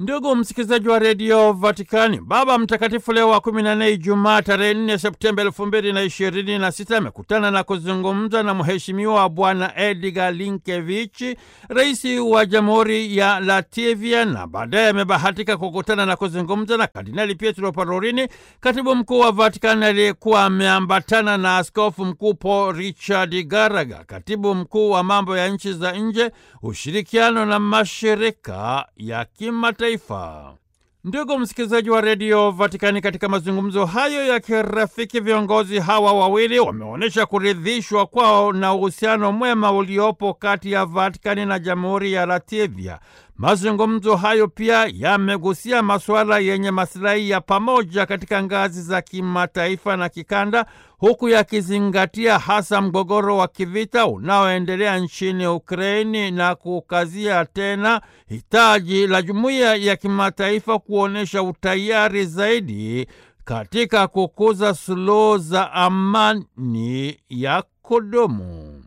Ndugu msikilizaji wa redio Vatikani, Baba Mtakatifu Leo wa kumi na nne, Ijumaa tarehe nne Septemba elfu mbili na ishirini na sita amekutana na kuzungumza na mheshimiwa Bwana Edgar Linkevichi, rais wa jamhuri ya Latvia, na baadaye amebahatika kukutana na kuzungumza na Kardinali Pietro Parolini, katibu mkuu wa Vatikani aliyekuwa ameambatana na askofu mkuu Paul Richard Garaga, katibu mkuu wa mambo ya nchi za nje, ushirikiano na mashirika ya kimataifa. Ndugu msikilizaji wa redio Vatikani, katika mazungumzo hayo ya kirafiki, viongozi hawa wawili wameonyesha kuridhishwa kwao na uhusiano mwema uliopo kati ya Vatikani na jamhuri ya Latvia. Mazungumzo hayo pia yamegusia masuala yenye masilahi ya pamoja katika ngazi za kimataifa na kikanda, huku yakizingatia hasa mgogoro wa kivita unaoendelea nchini Ukraini na kukazia tena hitaji la jumuiya ya kimataifa kuonyesha utayari zaidi katika kukuza suluhu za amani ya kudumu.